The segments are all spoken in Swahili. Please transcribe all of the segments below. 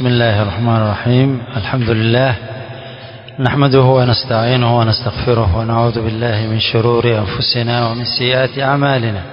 بسم الله الرحمن الرحيم الحمد لله نحمده ونستعينه ونستغفره ونعوذ بالله من شرور أنفسنا ومن سيئات أعمالنا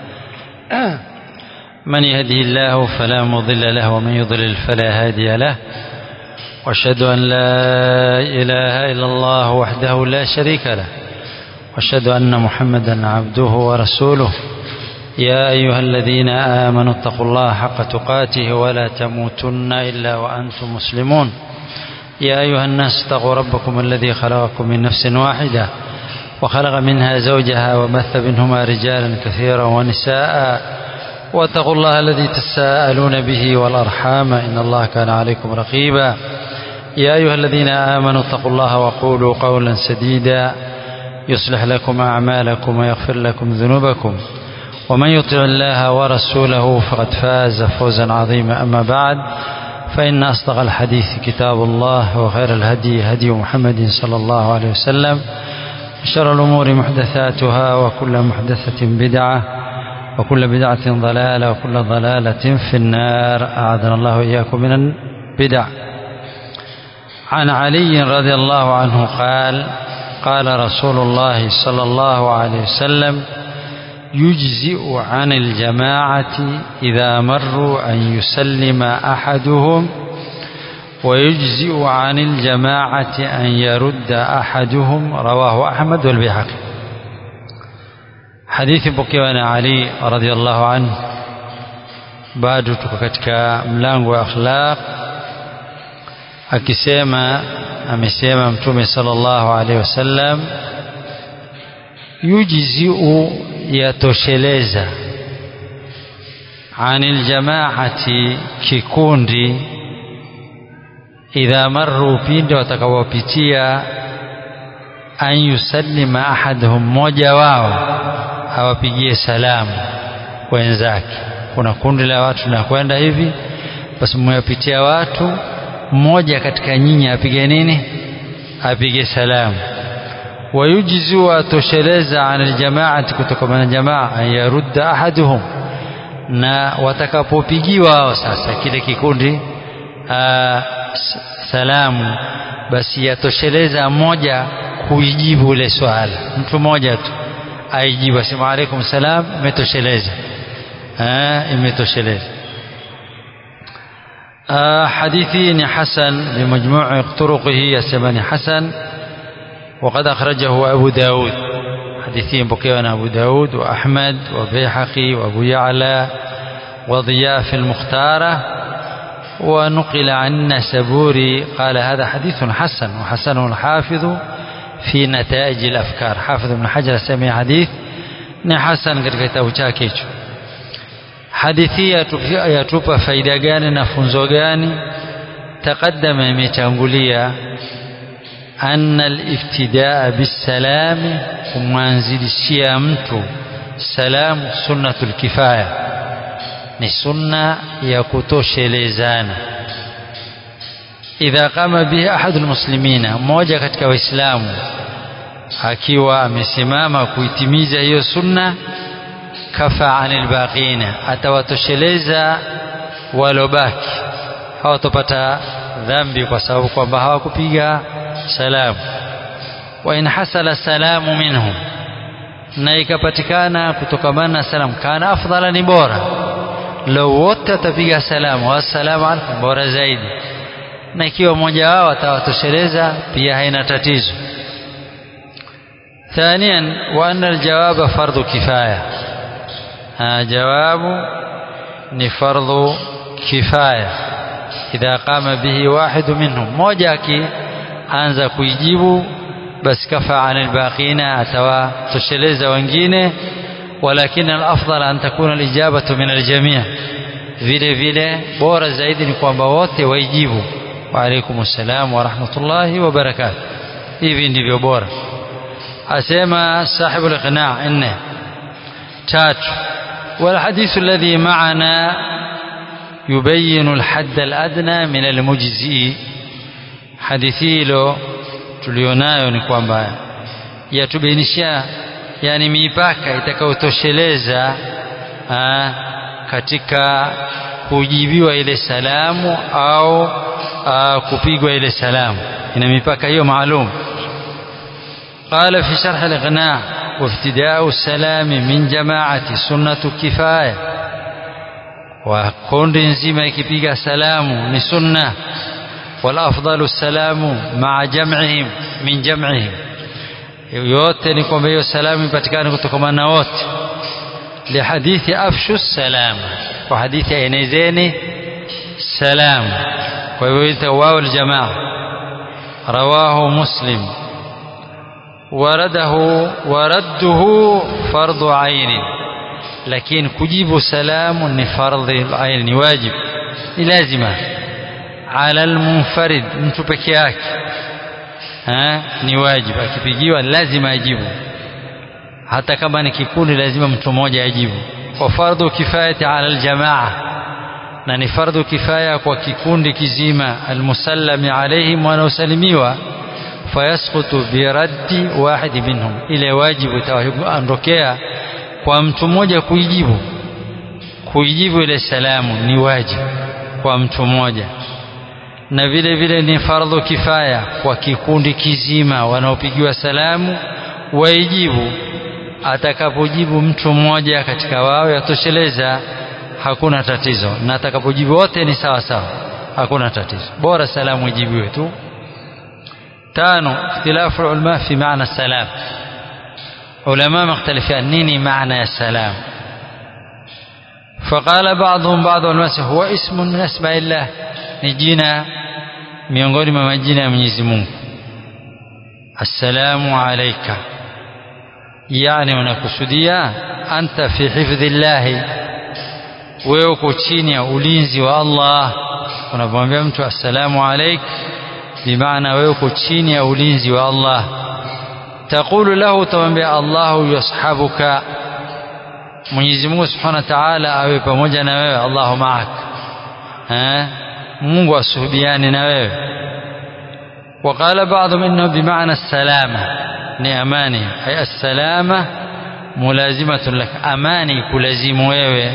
من يهده الله فلا مضل له ومن يضلل فلا هادي له واشهد أن لا إله إلا الله وحده لا شريك له واشهد أن محمدا عبده ورسوله يا أيها الذين آمنوا اتقوا الله حق تقاته ولا تموتن إلا وأنتم مسلمون يا أيها الناس اتقوا ربكم الذي خلقكم من نفس واحدة وخلق منها زوجها وبث منهما رجالا كثيرا ونساء واتقوا الله الذي تساءلون به والأرحام إن الله كان عليكم رقيبا يا أيها الذين آمنوا اتقوا الله وقولوا قولا سديدا يصلح لكم أعمالكم ويغفر لكم ذنوبكم ومن يطع الله ورسوله فقد فاز فوزا عظيما أما بعد فإن أصدق الحديث كتاب الله وخير الهدي هدي محمد صلى الله عليه وسلم شر الأمور محدثاتها وكل محدثة بدعة وكل بدعة ضلالة وكل ضلالة في النار أعاذنا الله وإياكم من البدع عن علي رضي الله عنه قال قال رسول الله صلى الله عليه وسلم يجزئ عن الجماعة إذا مروا أن يسلم أحدهم ويجزئ عن الجماعة أن يرد أحدهم رواه أحمد والبيهقي حديث بكيوان علي رضي الله عنه bado tuko katika mlango wa akhlaq akisema amesema mtume sallallahu alaihi wasallam yujziu yatosheleza anil jamaati kikundi idha marru pinde watakapopitia an yusallima ahaduhum mmoja wao awapigie salamu wenzake kuna kundi la watu linakwenda hivi basi mmewapitia watu mmoja katika nyinyi apige nini apige salamu wayujzu atosheleza an aljamaati kutokana na jamaa an yarudda ahaduhum na watakapopigiwa wao sasa kile kikundi aa, salamu basi yatosheleza mmoja kuijibu ile swala mtu mmoja tu aijibu asema alaikum salam imetosheleza imetosheleza حديثي حسن بمجموع طرقه يسمى حسن وقد أخرجه أبو داود حديثين بقينا أبو داود وأحمد وبيحقي وأبو يعلى وضياء في المختارة ونقل عن سبوري قال هذا حديث حسن وحسنه الحافظ في نتائج الأفكار حافظ ابن حجر سمي حديث ni hasan katika kitabu chake hicho hadithi yatupa faida gani na funzo gani taqaddama imetangulia anna aliftidaa bisalami kumwanzilishia mtu salamu sunnatul kifaya ni sunna ya kutoshelezana idha qama bihi ahadul muslimina mmoja katika waislamu akiwa amesimama kuitimiza hiyo sunna kafa anil baqina atawatosheleza walobaki hawatopata dhambi kwa sababu kwamba hawakupiga salamu wa in hasala salamu minhum na ikapatikana kutokamana na salamu kana afdhala ni bora lau wote watapiga salamu wassalamu alaikum bora zaidi na ikiwa mmoja wao atawatosheleza pia haina tatizo ثانيا وأن الجواب فرض كفاية جواب فرض كفاية إذا قام به واحد منهم موجاكي anza kuijibu basi kafa anil baqina atawatosheleza wengine walakin alafdal an takuna alijabatu min aljamii vile vile bora zaidi ni kwamba wote waijibu wa alaikum assalam wa rahmatullahi wa barakatuh hivi ndivyo bora asema sahibu al-iqna' nne tatu والحديث الذي معنا يبين الحد الأدنى من المجزئ hadithi hilo tulionayo ni kwamba yatubainisha yani mipaka itakayotosheleza katika kujibiwa ile salamu au kupigwa ile salamu ina mipaka hiyo maalum قال في شرح الإغناء وابتداء السلام من جماعة سنة كفاية وكون نزيما يكبيغا سلام ni sunna والأفضل السلام مع جمعهم من جمعهم yote ni kwamba hiyo salamu ipatikane kutokana na wote lihadithi afshu salama kwa hadithi aenezeni salamu kwa hivyo ita wao aljamaa rawahu muslim ورده ورده فرض عين لكن كجيب سلام فرض العين واجب لازمة على المنفرد mtu peke yake ni wajibu akipigiwa lazima ajibu hata kama ni kikundi lazima mtu mmoja ajibu wa fardhu kifayati ala aljamaa na ni fardhu kifaya kwa kikundi kizima almusallami alaihim wanaosalimiwa fayasqutu biraddi wahidi minhum ile wajibu itaondokea kwa mtu mmoja kuijibu kuijibu ile salamu ni wajibu kwa mtu mmoja na vile vile ni fardhu kifaya kwa kikundi kizima wanaopigiwa salamu waijibu atakapojibu mtu mmoja katika wao yatosheleza hakuna tatizo na atakapojibu wote ni sawa sawa hakuna tatizo bora salamu ijibiwe tu tano ikhtilafu ulama fi maana salam ulama mختلفين nini maana ya salam فقال بعضهم بعض الناس هو اسم من اسماء الله ni jina miongoni mwa majina ya Mwenyezi Mungu assalamu alayka yani unakusudia anta fi hifdhillahi wewe uko chini ya ulinzi wa Allah unapomwambia mtu assalamu alayk bimaana wewe uko chini ya ulinzi wa Allah taqulu lahu tamwambia Allahu yashabuka Mwenyezi Mungu Subhanahu wa Ta'ala awe pamoja na wewe Allahu ma'ak eh Mungu asuhubiane na wewe وقال بعضهم انه بمعنى السلامه ni amani ay as-salama mulazimatun lak amani kulazimu wewe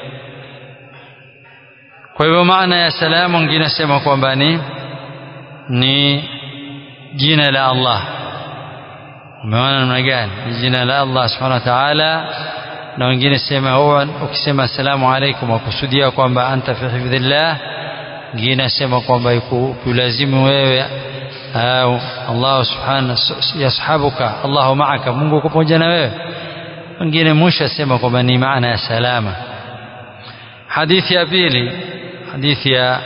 kwa hivyo maana ya salamu wengine nasema kwamba ni ni jina la Allah umeona namna gani ni jina la Allah subhanahu wa ta'ala na wengine sema huwa ukisema assalamu alaikum wakusudia kwamba anta fi hifdhillah wengine nasema kwamba kulazimu wewe au Allah subhanahu yashabuka Allahu ma'aka Mungu uko pamoja na wewe wengine mwisho asema kwamba ni maana ya salama hadithi ya pili hadithi ya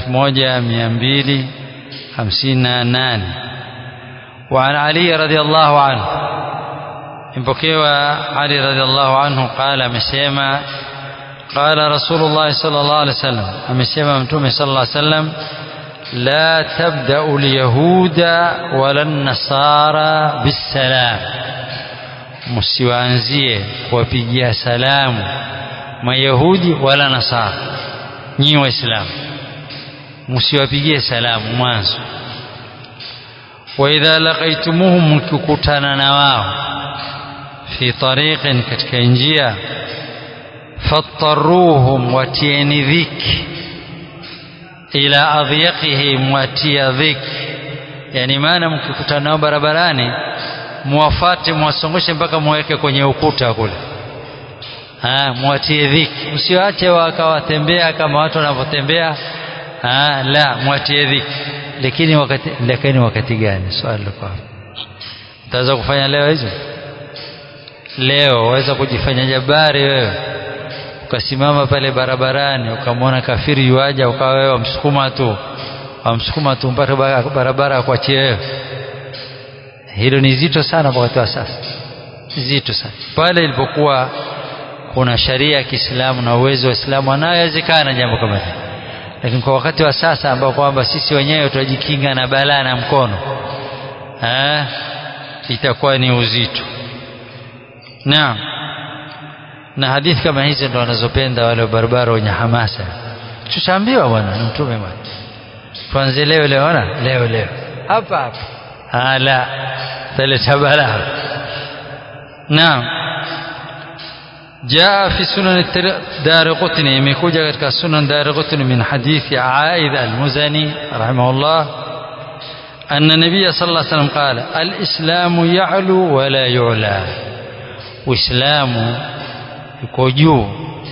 1258 وعن علي رضي الله عنه impokewa Ali radhiallahu anhu qala amesema qala rasulullah sallallahu alaihi wasallam amesema mtume sallallahu alaihi wasallam لا تبدأ اليهود ولا النصارى بالسلام msiwaanzie kuwapigia salamu mayahudi wala nasara nyinyi waislamu msiwapigie salamu mwanzo waidha laqaitumuhum mkikutana na wao fi tariqin katika njia fattaruhum watieni dhiki ila adhiyaqihi mwatia dhiki yani maana mkikutana nao barabarani muwafate muwasongoshe mpaka muweke kwenye ukuta kule ah mwatie dhiki msiwache wakawatembea kama watu wanavyotembea ah la mwatie dhiki lakini wakati lakini wakati gani swali liko utaweza kufanya leo hizo leo waweza kujifanya jabari wewe ukasimama pale barabarani ukamwona kafiri yuaja ukawa wewe wamsukuma tu wamsukuma tu mpaka barabara akuachie wewe hilo ni zito sana wakati wa sasa zito sana pale ilipokuwa kuna sharia ya Kiislamu na uwezo wa Islamu anayowezekana jambo kama hili lakini kwa wakati wa sasa ambao kwamba sisi wenyewe tunajikinga na balaa na mkono eh itakuwa ni uzito naam na hadithi kama hizi ndo wanazopenda wale barabara wenye hamasa tushaambiwa bwana na mtume bwana tuanze leo leo ona leo leo hapa hapa ala taleta balaa naam jaa fi sunan darqutni imekuja katika sunan darqutni min hadithi aid al-muzani rahimahullah أن النبي صلى الله عليه وسلم قال الإسلام يعلو ولا يعلى وإسلام yuko juu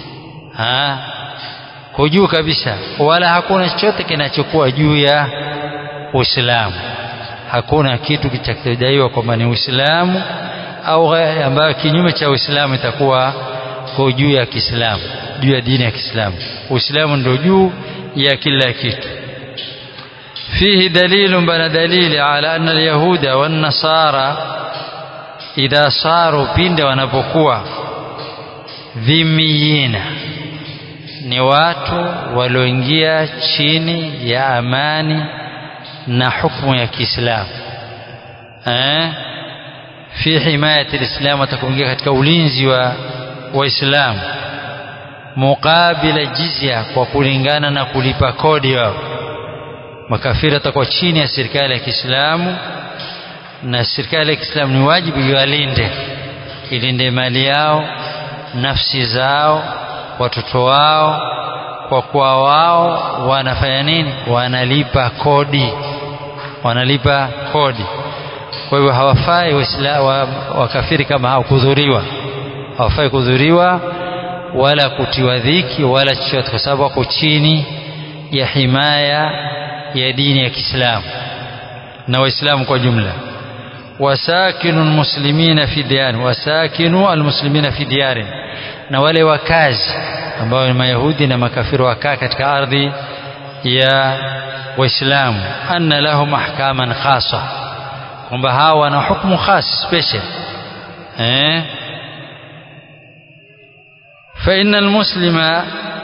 ko juu kabisa wala hakuna chochote kinachokuwa juu ya Uislamu hakuna kitu kitakachodaiwa kwamba ni Uislamu au ambayo kinyume cha Uislamu itakuwa kwa juu ya Kiislamu juu ya dini ya Kiislamu Uislamu ndio juu ya kila kitu فيه دليل بل دليل على أن اليهود والنصارى إذا صاروا بند wanapokuwa dhimiyina ni watu walioingia chini ya amani na hukumu ya Kiislamu eh fi himayati alislam atakuingia katika ulinzi wa waislamu muqabila jizya kwa kulingana na kulipa kodi wao makafiri atakuwa chini ya serikali ya Kiislamu na serikali ya Kiislamu ni wajibu iwalinde ilinde mali yao nafsi zao watoto wao kwa kuwa wao wanafanya nini wanalipa kodi wanalipa kodi kwa hivyo hawafai wakafiri kama hao kudhuriwa hawafai kudhuriwa wala kutiwa dhiki wala chochote kwa sababu wako chini ya himaya ya dini ya Kiislamu na waislamu kwa jumla wasakinu almuslimina fi diyar wasakinu almuslimina fi diyar na wale wakazi ambao ni mayahudi na makafiri wakaa katika ardhi ya waislamu anna lahum ahkaman khasa kwamba hawa wana hukumu khas special eh فإن المسلم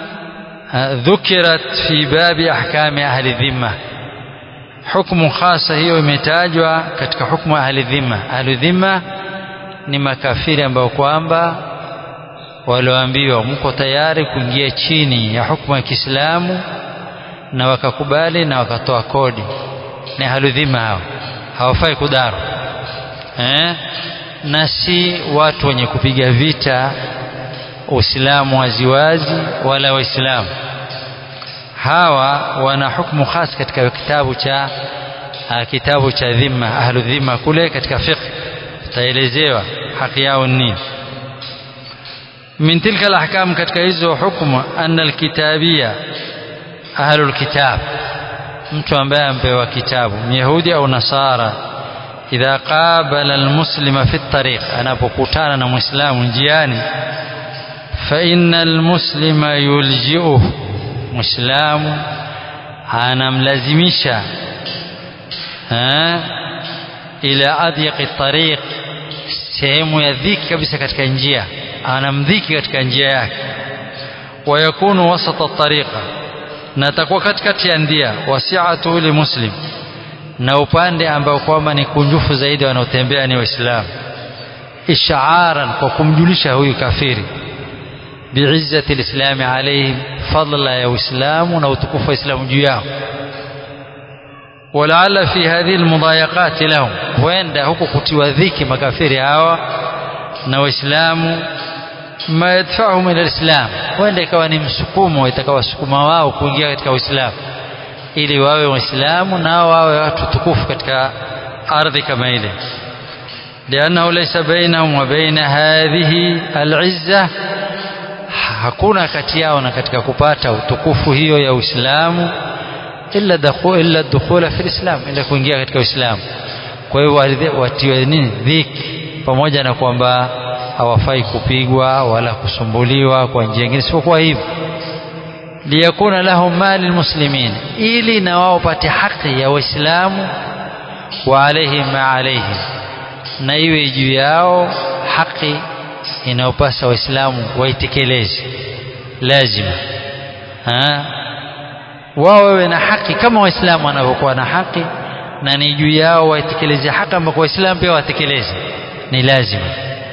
ذكرت في باب أحكام أهل الذمة حكم خاصة hiyo imetajwa katika hukumu ahli dhimma ahli dhimma ni makafiri ambao kwamba walioambiwa mko tayari kuingia chini ya hukumu ya Kiislamu na wakakubali na wakatoa kodi ni ahli dhimma hao hawafai kudaru eh na si watu wenye kupiga vita Uislamu waziwazi wala Waislamu hawa wana hukumu khas katika kitabu cha kitabu cha dhimma ahlu dhimma kule katika fiqh taelezewa haki yao nini min tilka alahkam katika hizo hukumu anna alkitabia ahlu alkitab mtu ambaye ampewa kitabu myahudi au nasara idha qabala almuslima fi tariq anapokutana na muislamu njiani فإن المسلم يلجئه مسلم anamlazimisha ila adyiqi tariq sehemu ya dhiki kabisa katika njia anamdhiki katika njia yake wayakunu wasata tariqa na atakuwa katikati ya ndia wasiatu li muslim na upande ambao kwamba ni kunjufu zaidi wanaotembea ni waislamu ishaaran kwa kumjulisha huyu kafiri بعزة الإسلام عليهم فضل يا إسلام وتكف إسلام جياه ولعل في هذه المضايقات لهم وين ده هكو كتوى ذيك مكافر هوا نو إسلام ما يدفعهم إلى الإسلام وين ده كواني مسكوم ويتكوى سكوما واو كونجيا katika Uislamu ili wawe waislamu na wawe watu tukufu katika ardhi kama ile لأنه ليس بينهم وبين هذه العزة hakuna kati yao na katika kupata utukufu hiyo ya Uislamu illa dakhul illa dukhula fi islam ila kuingia katika Uislamu kwa hiyo watiwe nini dhiki pamoja na kwamba hawafai kupigwa wala kusumbuliwa kwa njia nyingine isipokuwa hivyo liyakuna lahum mali muslimin ili na wao pate haki ya waislamu wa alaihim ma alaihim na iwe juu yao haki inayopasa waislamu waitekeleze lazima wao wawe na haki kama waislamu wanavyokuwa na haki na ni juu yao waitekeleze haki ambako waislamu pia watekeleze ni lazima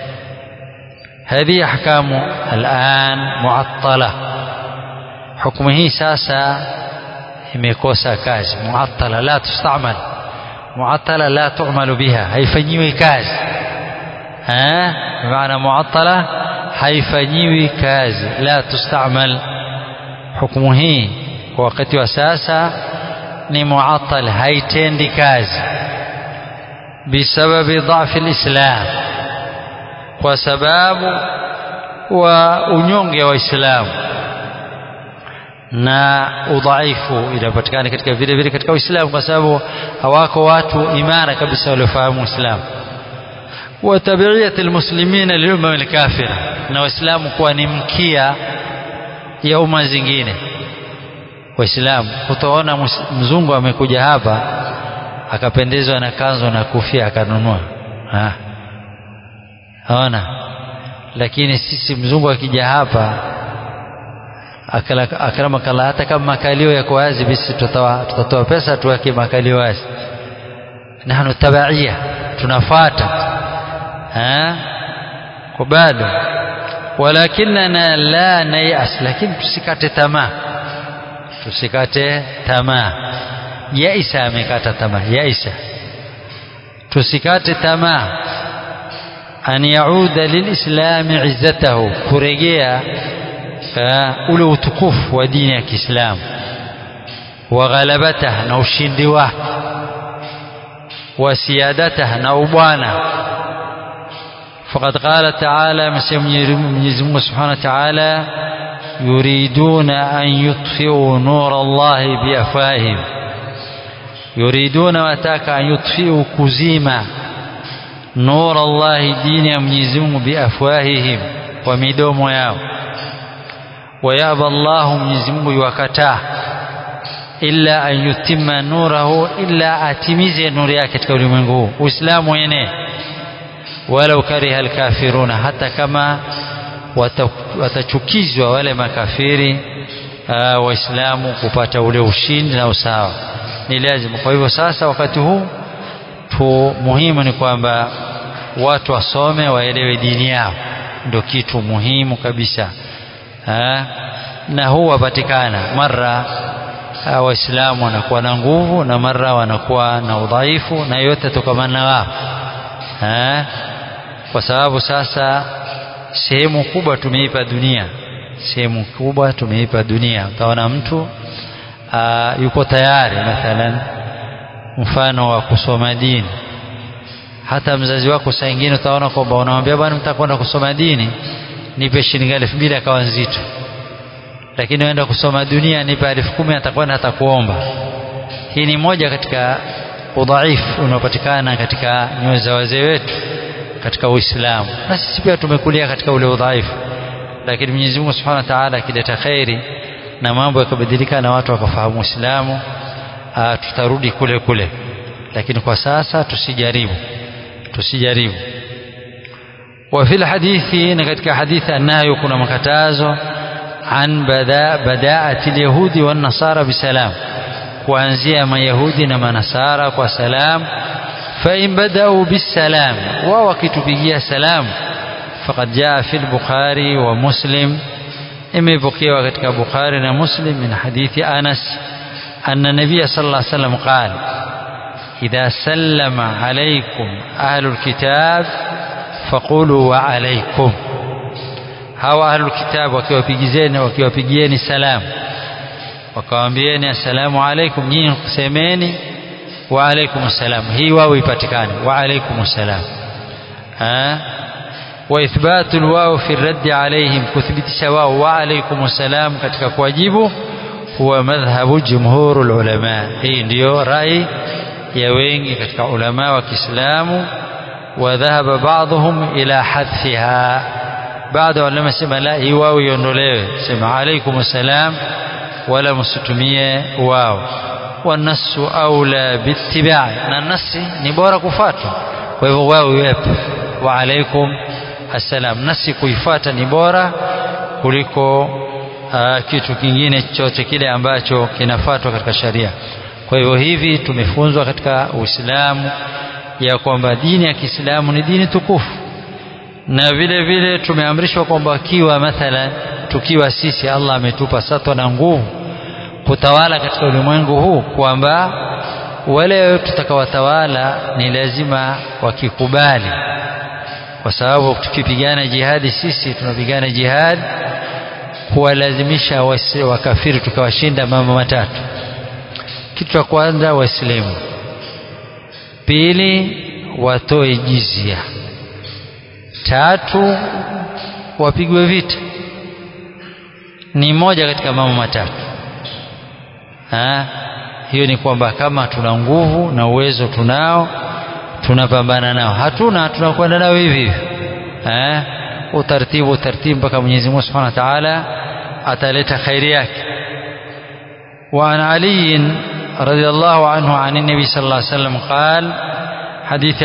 هذه أحكام الآن معطلة حكم هي ساسا imekosa kazi muattala la tustamal muattala la tu'malu biha haifanyiwi kazi eh maana muattala haifanyiwi kazi la tustamal hukumu hii kwa wakati wa sasa ni muattal haitendi kazi bisababi dhafi lislam kwa sababu wa unyonge wa waislamu na udhaifu inapatikana katika vile vile katika Uislamu kwa sababu hawako watu imara kabisa waliofahamu Uislamu wa tabiiyat almuslimina lilumma alkafira na waislamu kuwa ni mkia ya umma zingine waislamu utaona mzungu amekuja hapa akapendezwa na kanzo na kufia akanunua ha ona lakini sisi mzungu akija hapa akramakalla hata kama makalio yako wazi basi tutatoa tutatoa pesa tuweke makalio wazi nahnu tabaia tunafuata ha kwa bado walakinna la nayas lakini tusikate tamaa tusikate tamaa yaisa amekata tamaa yaisa tusikate tamaa an yauda lilislami izzatahu kurejea ule utukufu wa dini ya Kiislamu wa ghalabataha na ushindi wake wa siyadataha na ubwana فقد قال تعالى Mwenyezi Mungu Subhanahu wa Ta'ala yuriduna an yutfi'u nur Allah biafwahihim yuriduna wataka an yutfi'u kuzima nur Allah dini ya Mwenyezi Mungu biafwahihim kwa midomo yao wayaba Allah Mwenyezi Mungu yuwakataa illa an yutimma nurahu illa atimize nuru yake katika ulimwengu huu Uislamu wenyewe walau kariha alkafiruna hata kama watachukizwa wale makafiri waislamu kupata ule ushindi na usawa ni lazima kwa hivyo sasa wakati huu tu muhimu ni kwamba watu wasome waelewe dini yao ndio kitu muhimu kabisa ha? na huu wapatikana mara waislamu wanakuwa na nguvu na mara wanakuwa na udhaifu na yote tokamana na wao kwa sababu sasa sehemu kubwa tumeipa dunia sehemu kubwa tumeipa dunia utaona mtu aa, yuko tayari mathalan mfano wa kusoma dini hata mzazi wako saa ingine utaona kwamba unamwambia bwana mtakwenda kusoma dini nipe shilingi elfu mbili akawa nzito lakini uenda kusoma dunia nipe elfu kumi atakwenda atakuomba hii ni moja katika udhaifu unaopatikana katika nyoyo za wazee wetu katika Uislamu na sisi pia tumekulia katika ule udhaifu lakini Mwenyezi Mungu Subhanahu wa Ta'ala akileta khairi na mambo yakabadilika na watu wakafahamu Uislamu tutarudi kule kule lakini kwa sasa tusijaribu tusijaribu وفي الحديث نكتك حديث أنه يكون مكتازو عن بداء بداءة اليهود والنصارى بسلام kuanzia mayahudi na manasara kwa salam فإن بدأوا بالسلام ووكتبيا سلام فقد جاء في البخاري ومسلم imepokewa katika Bukhari na Muslim min hadithi Anas anna Nabiy sallallahu alaihi wasallam qala idha sallama alaykum ahlul kitab faqulu wa alaykum hawa ahlul kitab wakiwapigizeni wakiwapigieni salamu wakawaambieni assalamu alaikum nyinyi kusemeni wa alaikum assalam hii wao ipatikane wa alaikum assalam wa ithbatu alwaw fi raddi alaihim kuthibitisha wao wa alaikum assalam katika kuwajibu huwa madhhabu jumhurul ulama hii ndiyo rai ya wengi katika ulama wa Kiislamu wa dhahaba ba'dhum ila hadfiha baadhi walama sema la hii wao iondolewe sema alaikum assalam wala msitumie wao wanasu aula bittiba na nasi ni bora kufuatwa kwa hivyo wao iwepo wa alaikum assalam nasi kuifuata ni bora kuliko uh, kitu kingine chochote kile ambacho kinafuatwa katika sharia kwa hivyo hivi tumefunzwa katika Uislamu ya kwamba dini ya Kiislamu ni dini tukufu na vile vile tumeamrishwa kwamba kiwa mathalan tukiwa sisi Allah ametupa satwa na nguvu kutawala katika ulimwengu huu kwamba wale tutakawatawala ni lazima wakikubali kwa sababu tukipigana jihadi sisi tunapigana jihad kuwalazimisha wakafiri tukawashinda mambo matatu kitu cha kwanza waislamu pili watoe jizia tatu wapigwe vita ni moja katika mambo matatu ha? hiyo ni kwamba kama tuna nguvu na uwezo tunao tunapambana nao hatuna tunakwenda nao hivi hivi eh utaratibu utaratibu mpaka Mwenyezi Mungu Subhanahu wa Ta'ala ataleta khairi yake wa an Ali radhiyallahu anhu an nabi sallallahu alayhi wasallam قال حديث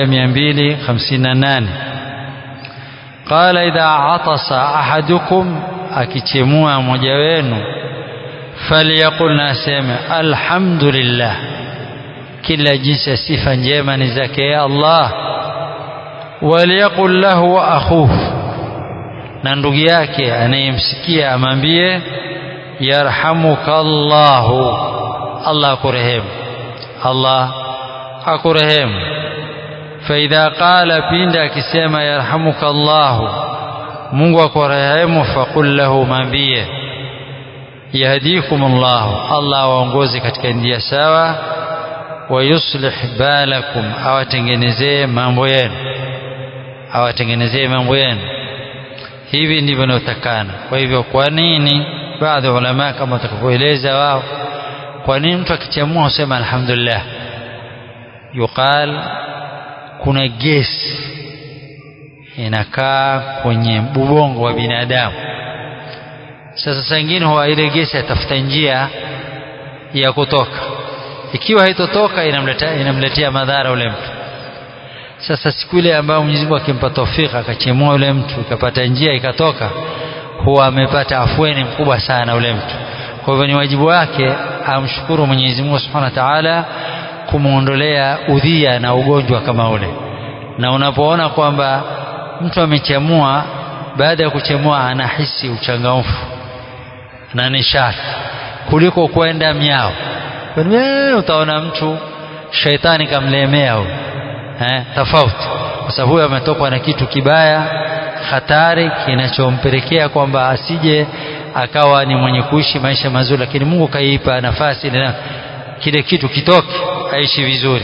1258 قال إذا عطس أحدكم akichemua mmoja wenu falyaqul naseme alhamdulillah kila jinsi ya sifa njema ni zake ya Allah waliyaqul lahu wa akhuhu na ndugu yake anayemsikia amwambie yarhamuka Allahu Allah akurehemu Allah akurehemu faidha qala pinda akisema yarhamuka Allahu Mungu akurehemu faqul lahu mambie yahdikum Allah Allah waongoze katika njia sawa wayuslih balakum awatengenezee mambo yenu awatengenezee mambo yenu hivi ndivyo inayotakana kwa hivyo kwa nini baadhi ya ulama kama watakavyoeleza wao kwa nini mtu akichamua husema alhamdulillah yuqal kuna gesi inakaa kwenye ubongo wa binadamu sasa saa ingine huwa ile gesi atafuta njia ya kutoka ikiwa haitotoka inamletea inamletea madhara ule mtu sasa siku ile ambayo Mwenyezi Mungu akimpa tawfika akachemua ule mtu ikapata njia ikatoka huwa amepata afueni mkubwa sana ule mtu kwa hivyo ni wajibu wake amshukuru Mwenyezi Mungu Subhanahu wa Ta'ala kumuondolea udhia na ugonjwa kama ule na unapoona kwamba mtu amechemua baada ya kuchemua anahisi uchangamfu na nishati kuliko kwenda miao Kwani utaona mtu shaitani kamlemea huyo eh, tofauti kwa sababu huyo ametokwa na kitu kibaya hatari kinachompelekea kwamba asije akawa ni mwenye kuishi maisha mazuri lakini Mungu kaipa nafasi na kile kitu kitoke aishi vizuri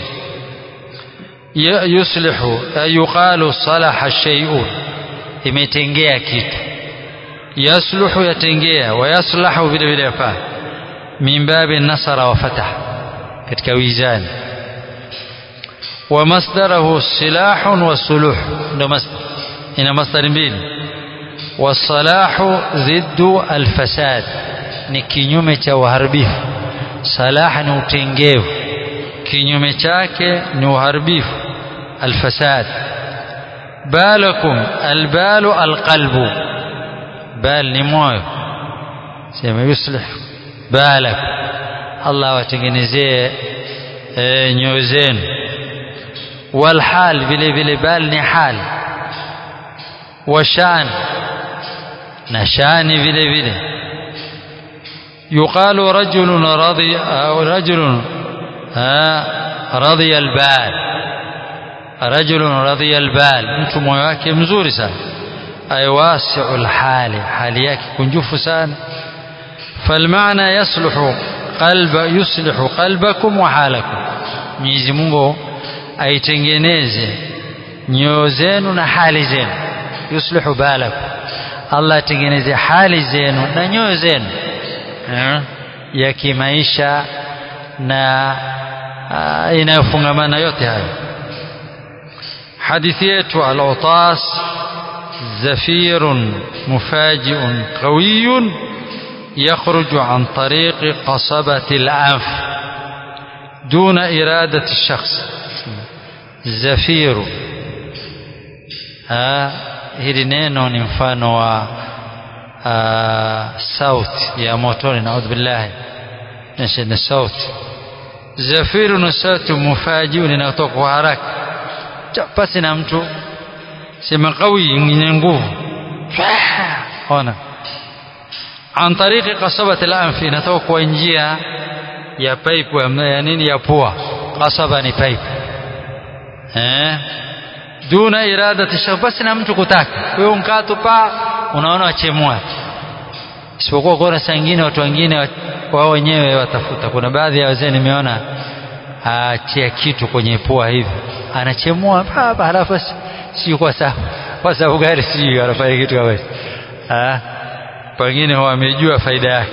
yuslihu yuqalu salaha shay'un imetengea kitu yasluhu yatengea wa yaslahu vile vile yafaa min babi nasara wa fatah katika wizani wa masdarahu silahun wa suluh ndo masdar ina masdari mbili wasalahu dhiddu alfasad ni kinyume cha uharibifu salah ni utengevu kinyume chake ni uharibifu alfasad balakum albalu alqalbu bal ni moyo sema yuslih balak Allah watengenezee e, nyoyo zenu walhal vile vile bal ni hal washan na shani vile vile يقال رجل رضي أو رجل رضي البال رجل رضي البال mtu moyo wake mzuri sana ay wasi'ul hali hali yake kunjufu sana فالمعنى يصلح قلب يصلح قلبكم وحالكم Mwenyezi Mungu aitengeneze nyoyo zenu na hali zenu yuslihu balakum Allah atengeneze hali zenu na nyoyo zenu ya kimaisha na inayofungamana yote hayo hadithi yetu al-utas زفير مفاجئ قوي يخرج عن طريق قصبة الأنف دون إرادة الشخص زفير ها hili neno ni mfano wa sauti ya motoni naudhu billahi ni sauti zafiru ni sauti mufajiu linatoka kwa haraka pasi na mtu sema qawi yenye nguvu ona an tariqi qasabati al-anf inatoka kwa njia ya pipe ya nini ya pua qasaba ni pipe eh duna iradati shakhs basi na mtu kutaka wewe mkato pa unaona wachemua isipokuwa kuna saa nyingine watu wengine wao wenyewe watafuta kuna baadhi ya wazee nimeona atia kitu kwenye pua hivi anachemua baba halafu si kwa sababu kwa sababu gani sijui anafanya kitu kama hicho ah pengine wamejua faida yake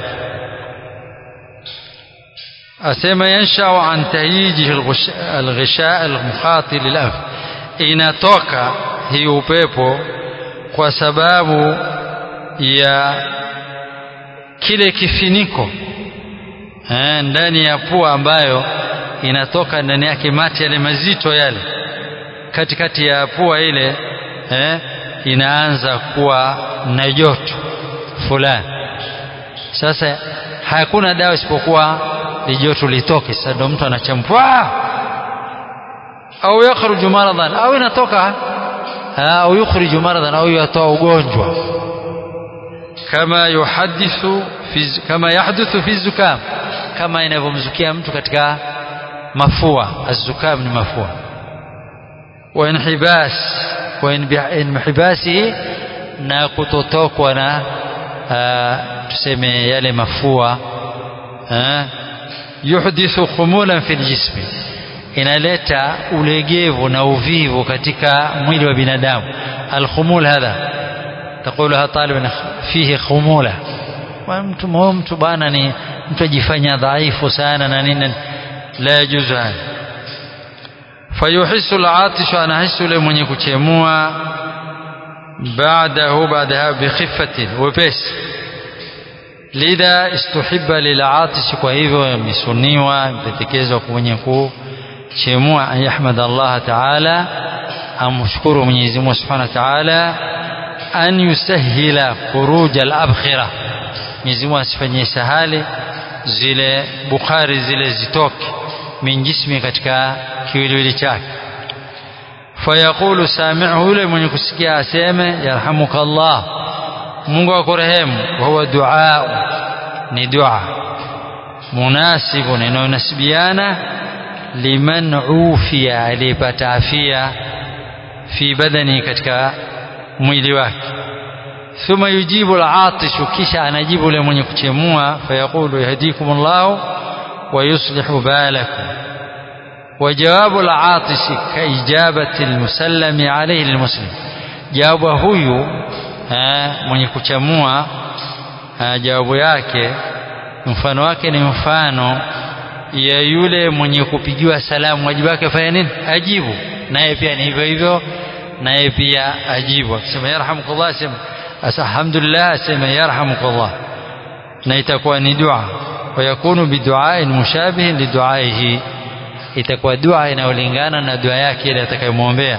asema yanshau an tahyiji alghisha almukhati lilanf inatoka hii upepo kwa sababu ya kile kifiniko eh, ndani ya pua ambayo inatoka ndani yake mati yale mazito yale katikati ya pua ile eh, inaanza kuwa na joto fulani sasa hakuna dawa isipokuwa lijoto litoke sasa ndo mtu anachampwa au yakhruju maradan au inatoka au yukhriju maradan au yatoa ugonjwa kama yuhadithu fi kama yahduthu fi zukam kama inavyomzukia mtu katika mafua azukam ni mafua wa inhibas wa inhibasihi na kutotokwa na tuseme yale mafua yuhdithu khumulan fi ljismi inaleta ulegevu na uvivu katika mwili wa binadamu alkhumul hadha تقولها طالب فيه خمولة mtu mtu bwana ni mtu ajifanya dhaifu sana na nini la yajuzu haya fayuhisu alatishu anahisu yule mwenye kuchemua baadahu baadaha bikhifatin wepesi lidha istuhibba lilatishi kwa hivyo imesuniwa imependekezwa mwenye kuchemua an yahmad Allah taala amshukuru Mwenyezi Mungu subhanahu wa taala an yusahila khuruj al-abkhira Mwenyezi Mungu asifanyie sahali zile bukhari zile zitoke min jismi katika kiwiliwili chake fayaqulu sami'u yule mwenye kusikia aseme yarhamuka Allah Mungu akurehemu wa huwa dua ni dua munasibun inayonasibiana liman ufiya aliyepata afia fi badani katika mwili wake thumma yujibu al-atishu kisha anajibu yule mwenye kuchemua fayaqulu yahdikumullahu wa yuslihu balakum وجواب العاطس كإجابة المسلم عليه للمسلم جواب huyu mwenye kuchamua jawabu yake mfano wake ni mfano ya yule mwenye kupigiwa salamu wajibu wake fanya nini ajibu naye pia ni hivyo hivyo naye pia ajibu akisema yarhamukallah asema alhamdulillah asema yarhamukallah na itakuwa ni dua wayakunu biduain mushabihin liduaihi itakuwa dua inayolingana na dua yake ile atakayomwombea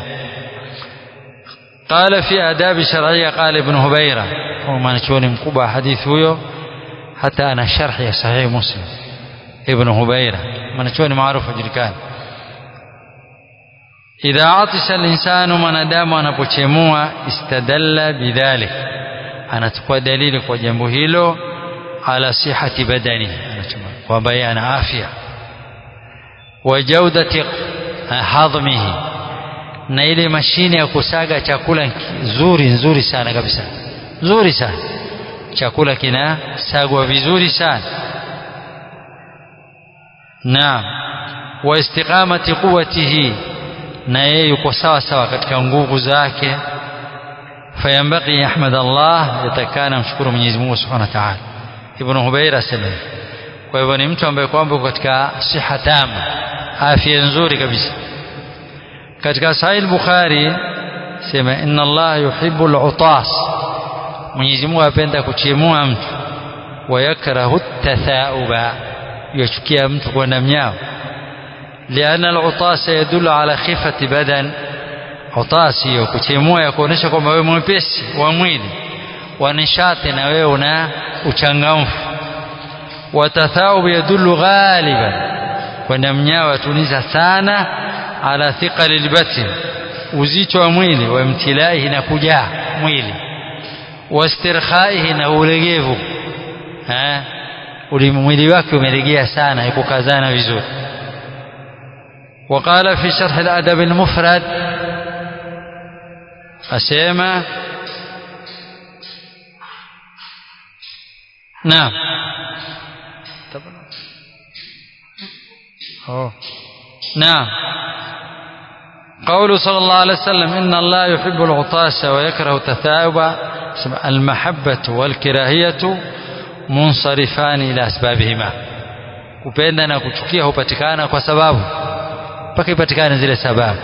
قال في آداب شرعية قال ابن هبيرة وما نشوني مكوبة حديث هو حتى أنا شرح يا صحيح مسلم ابن هبيرة ما نشوني معروف كان إذا عطش الإنسان من دام anapochemua istadalla bidhalik anachukua dalili kwa jambo hilo ala sihati badani kwamba yeye ana afya wa jaudati hadhmihi na ile mashine ya kusaga chakula nzuri nzuri sana kabisa nzuri sana chakula kinasagwa vizuri sana naam wa istiqamati quwwatihi na yeye yuko sawa sawa katika nguvu zake fayambaki yahmad Allah yatakana mshukuru Mwenyezi Mungu Subhanahu wa Ta'ala Ibn Hubayra asema kwa hivyo ni mtu ambaye kwamba katika siha tama afya nzuri kabisa katika Sahih Bukhari sema inna Allah yuhibbu al-utas Mwenyezi Mungu apenda kuchemua mtu wayakrahu tathauba yachukia mtu kwenda mnyao لأن العطاس يدل على خفة بدن عطاس hiyo kuchemua ya kuonesha kwamba wewe mwepesi wa mwili wa nishati na wewe una uchangamfu watathawub yadullu ghaliban kwenda mnyao atuliza sana ala thiqali albatin uzito wa mwili wa imtilaihi na kujaa mwili wastirkhaihi na ulegevu mwili wake umelegea sana ikukazana vizuri وقال في شرح الأدب المفرد asema naam oh نعم قوله صلى الله عليه وسلم إن الله يحب العطاس ويكره التثاؤب المحبة والكراهية منصرفان إلى أسبابهما kupenda na kuchukia hupatikana kwa sababu mpaka ipatikane zile sababu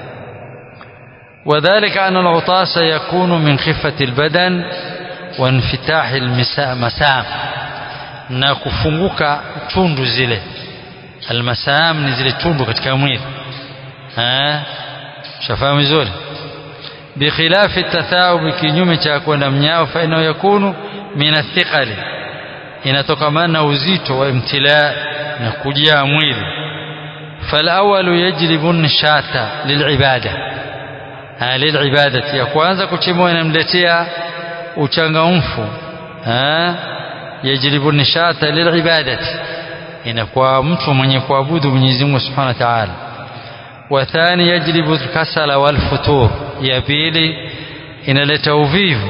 وذلك أن العطاس يكون من خفة البدن وانفتاح المسام na kufunguka tundu zile almasam ni zile tundu katika mwili eh shafahamu vizuri bikhilafi tathaub kinyume cha kwenda mnyao fa inayo yakunu min athiqali inatokamana na uzito wa imtila na kujaa mwili فالأول يجلب النشاط للعبادة للعبادة ya kwanza kuchimua inamletea uchangamfu yajlibu nishata lilibadati inakuwa mtu mwenye kuabudu Mwenyezi Mungu Subhanahu wa Ta'ala wa thani yajlibu kasala wal futur ya pili inaleta uvivu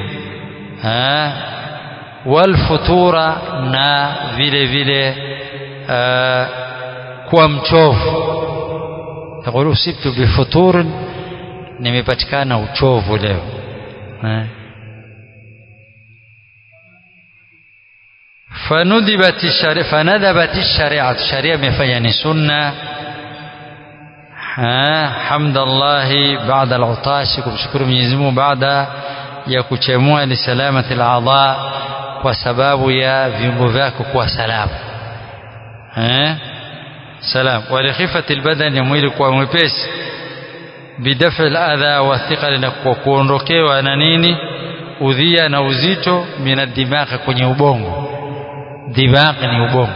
wal futura na vile vile kuwa mchovu taqulu usibtu bifutur nimepatikana uchovu leo فندبت الشريعة فندبت الشريعة الشريعة مفيا سنة حمد الله بعد العطاش kumshukuru Mwenyezi Mungu baada ya kuchemua li salamati al-a'dha kwa sababu ya viungo vyako kuwa salama eh salam wa li khifati al-badan ya mwili kuwa mwepesi bidafi al-adha wa thiqal na kuondokewa na nini udhia na uzito min ad-dimagh kwenye ubongo دماغ ni ubongo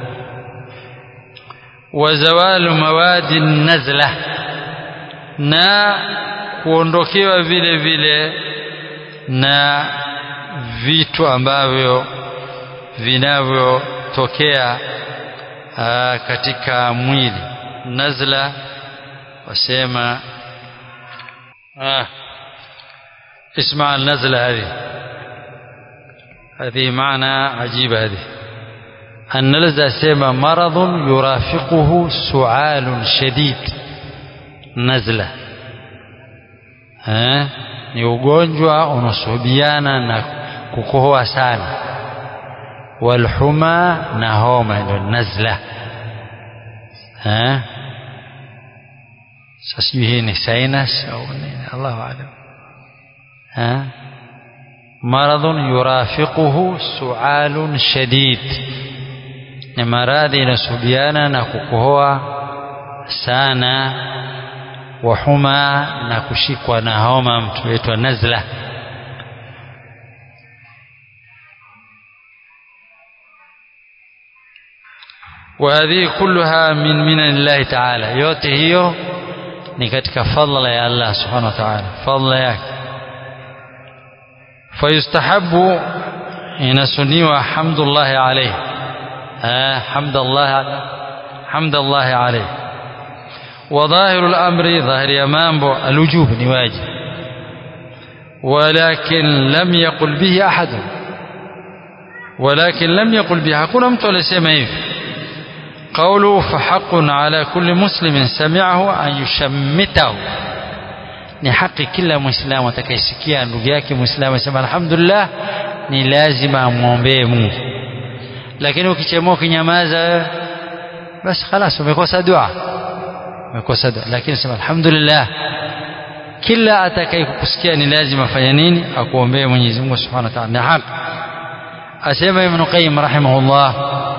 wazawalu mawadi nazla na kuondokewa vile vile na vitu ambavyo vinavyotokea katika mwili nazla wasema ah اسمع النزلة هذه هذه معنى عجيب هذه النلزة سيما مرض يرافقه سعال شديد نزلة ها ni ugonjwa unasuhubiana na kukohoa sana walhuma na homa ndio nazla eh sasa hii ni sinus au nini Allahu aalam eh مرض يرافقه سعال شديد ni maradhi inasubiana na kukohoa sana wa huma na kushikwa na homa mtu aitwa nazla وهذه كلها من من الله تعالى yote hiyo ni katika fadla ya Allah subhanahu wa ta'ala fadla yake فيستحب inasuniwa hamdullahi alayhi حمد الله حمد الله عليه وظاهر الأمر ظاهر يمامبو الوجوب نواجب ولكن لم يقل به أحد ولكن لم يقل به hakuna mtu alisema hivi قوله فحق على كل مسلم سمعه أن يشمته ni haki kila muislamu atakayesikia ndugu yake muislamu asema alhamdulillah ni lazima amwombee Mungu lakini ukichemua ukinyamaza basi خلاص umekosa dua umekosa dua lakini sema alhamdulillah kila atakayekusikia ni lazima afanye nini akuombee Mwenyezi Mungu Subhanahu wa Ta'ala na haki asema Ibn Qayyim rahimahullah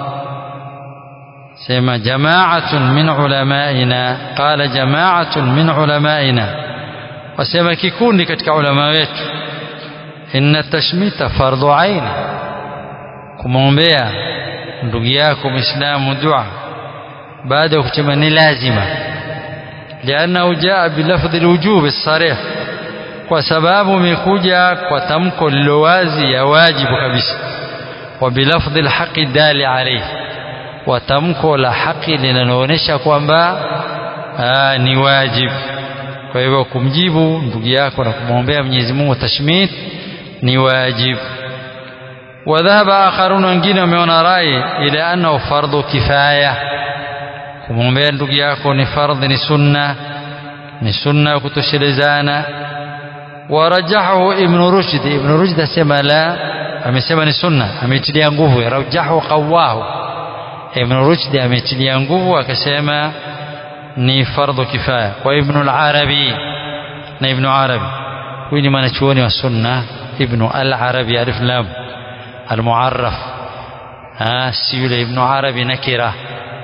sema jama'atun min ulamaina qala jama'atun min ulamaina wasema kikundi katika ulama wetu inna tashmita fardhu aini kumwombea ndugu yako muislamu dua baada ya kusema ni lazima liannahu jaa bilafdhi alwujub as-sarih kwa sababu imekuja kwa tamko lilowazi ya wajibu kabisa wa bilafdhi alhaqi dali alayhi wa tamko la haki linaloonyesha kwamba ni wajibu kwa hivyo kumjibu ndugu yako na kumwombea Mwenyezi Mungu tashmit ni wajibu wadhahaba akharun wengine wameona rai ila annahu fardhu kifaya kumwombea ndugu yako ni fardhi ni sunna ni sunna kutoshelezana warajahahu ibn rushd ibn rushd asema la amesema ni sunna ametilia nguvu rajahu qawahu ibn rushd ametilia nguvu akasema ni fardhu kifaya kwa ibn al-arabi na ibn arabi huyu ni mwanachuoni wa sunna ibn al-arabi alif lam المعرف ها سيولة ابن عربي نكرة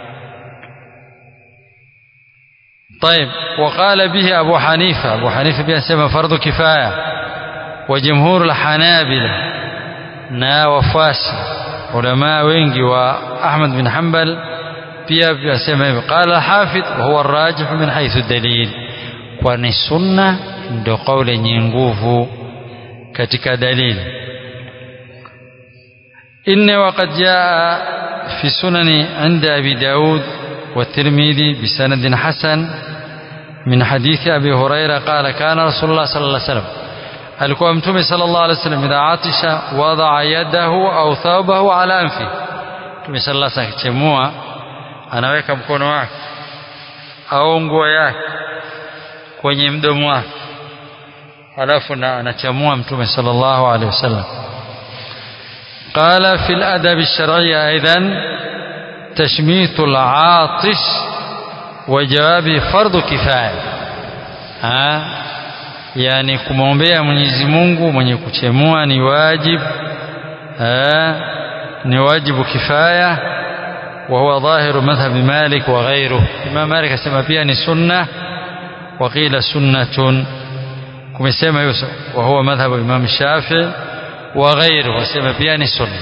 طيب وقال به أبو حنيفة أبو حنيفة بيسمى فرض كفاية وجمهور الحنابلة نا وفاس علماء وينجي وأحمد بن حنبل pia vyasema hivyo qala hafidh huwa arrajih min haythu dalil kwani sunna ndio kauli yenye nguvu katika dalili إن وقد جاء في سنن عند أبي داود والترمذي بسند حسن من حديث أبي هريرة قال كان رسول الله صلى الله عليه وسلم alikuwa mtume sallallahu alaihi wasallam idha atisha wadaa yadahu au thawbahu ala anfi mtume sallallahu alaihi akichemua anaweka mkono wake au nguo yake kwenye mdomo wake alafu na anachamua mtume sallallahu alaihi wasallam قال في الأدب الشرعي أيضا تشميت العاطش وجواب فرض كفاية ها yani kumwombea Mwenyezi Mungu mwenye kuchemua ni wajib ها ni wajibu kifaya وهو ظاهر مذهب مالك وغيره Imam Malik asema pia ni sunna وقيل سنة kumesema hiyo وهو مذهب Imam Shafi'i وغيره wasema pia ni sunna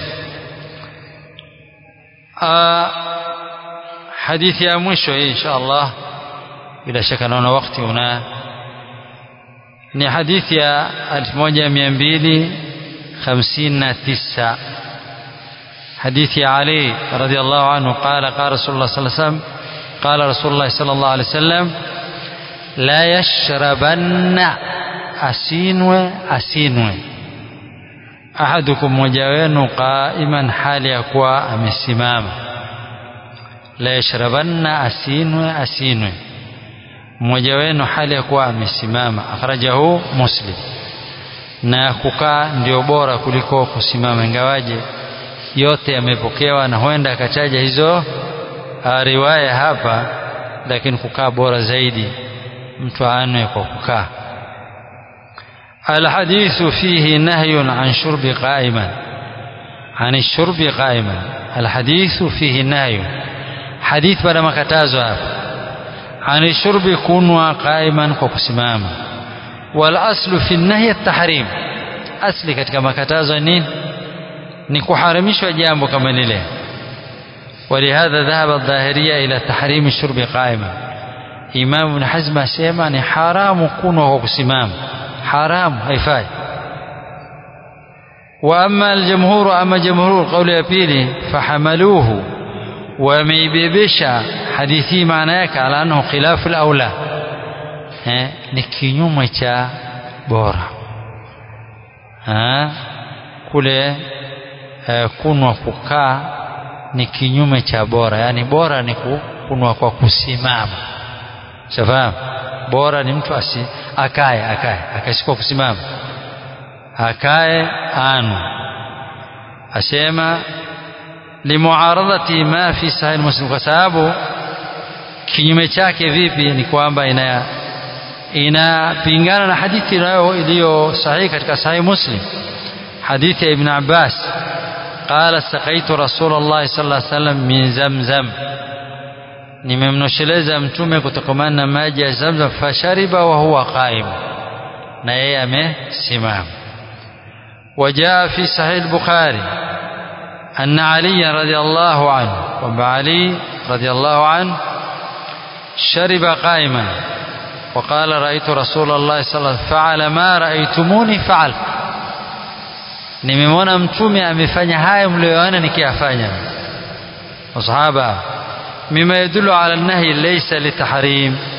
hadithi ya mwisho hii insha Allah bila shaka naona wakati una ni hadithi ya 1259 حديث علي رضي الله عنه قال قال رسول الله صلى الله عليه وسلم قال رسول الله صلى الله عليه وسلم لا يشربن أسينو أسينو ahadukum mmoja wenu qaiman hali ya kuwa amesimama la yashrabanna asinwe asinwe mmoja wenu hali ya kuwa amesimama akhrajahu muslim na kukaa ndio bora kuliko kusimama ingawaje yote yamepokewa na huenda akataja hizo riwaya hapa lakini kukaa bora zaidi mtu aanwe kwa kukaa الحديث فيه نهي عن شرب قائما عن الشرب قائما الحديث فيه نهي حديث بلا makatazo hapa عن الشرب كنوا قائما kwa kusimama والاصل في النهي التحريم asli katika makatazo nini ni kuharamishwa jambo kama lile ولهذا ذهب الظاهرية إلى تحريم الشرب قائما إمام ابن حزم asema ni haramu kunwa kwa kusimama حرام haifai واما الجمهور اما جمهور قول ya pili فحملوه wameibebesha hadithi maana yake ala annahu khilafu al-aula eh ni kinyume cha bora eh kule eh, kunwa kukaa ni kinyume cha bora yani bora ni kunwa kwa kusimama shafahamu bora ni mtu asi akae akae akashikwa kusimama akae anu asema limuaradhati ma fi sahih muslim kwa sababu kinyume chake vipi ni kwamba ina inapingana na hadithi nayo iliyo sahihi katika sahih muslim hadithi ya ibn abbas قال سقيت رسول الله صلى الله عليه وسلم من زمزم nimemnosheleza mtume kutokamana na maji ya zamzam fashariba wa huwa qaim na yeye amesimama وجاء في صحيح البخاري أن علي رضي الله عنه وعلي رضي الله عنه شرب قائما وقال رأيت رسول الله صلى الله عليه وسلم فعل ما رأيتموني فعل nimemwona mtume amefanya haya mlioona nikiyafanya masahaba mima yadullu ala nahi laysa litahrim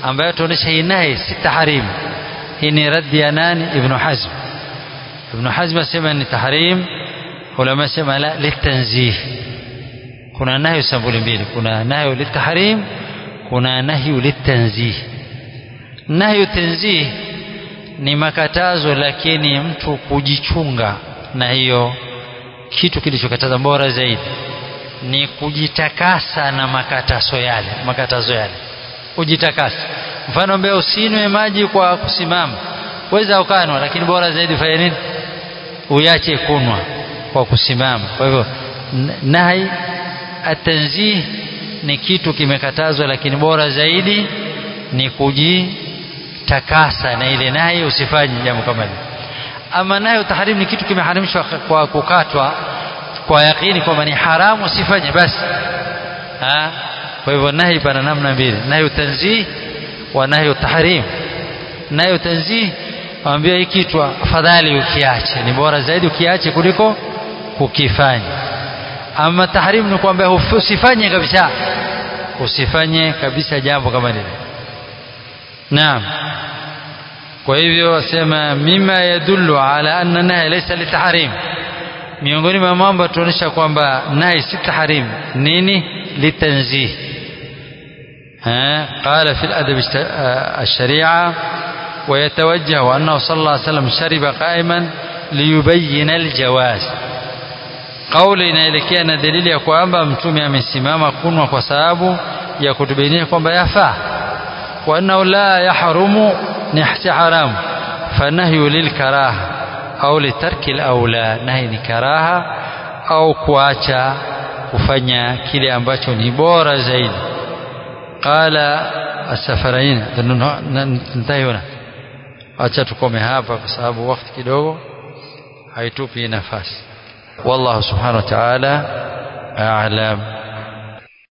ambayo tuonyesha hii nahi si tahrim hii ni raddi ya nani ibnu hazm ibnu hazm asema ni tahrim ulama sema la litanzih kuna nahyu sambuli mbili kuna nahyu litahrim kuna nahyu litanzih nahyu tanzih ni makatazo lakini mtu kujichunga na hiyo kitu kilichokataza bora zaidi ni kujitakasa na makatazo yale makatazo yale ujitakasa mfano mbea usinywe maji kwa kusimama weza ukanwa lakini bora zaidi fanya nini uyache kunwa kwa kusimama kwa hivyo nahi atanzih ni kitu kimekatazwa lakini bora zaidi ni kujitakasa na ile nahi usifanye jambo kama hilo ama nayo tahrim ni kitu kimeharamishwa kwa kukatwa kwa yakini kwamba ni haramu usifanye basi ha? kwa hivyo nahi pana namna mbili nahi tanzih wa nahi tahrim nahi tanzih waambia hii kitu afadhali ukiache ni bora zaidi ukiache kuliko kukifanya ama tahrim ni kwamba usifanye kabisa usifanye kabisa jambo kama lile naam kwa hivyo wasema mima yadullu ala anna nahi laysa litahrim miongoni mwa mambo tunaonyesha kwamba nahi si tahrim nini litanzih قال في الأدب الشريعة ويتوجه أنه صلى الله عليه وسلم شرب قائما ليبين الجواز kauli inaelekea na dalili ya kwamba mtume amesimama kunwa kwa sababu ya kutubainia kwamba yafaa wa annahu la yahrumu ni si haramu fanahyu lilkaraha au litarki laula nahi ni karaha au kuacha kufanya kile ambacho ni bora zaidi qala asafarain ntahi huna acha tukome hapa kwa sababu wakati kidogo haitupi nafasi والله سبحانه وتعالى أعلم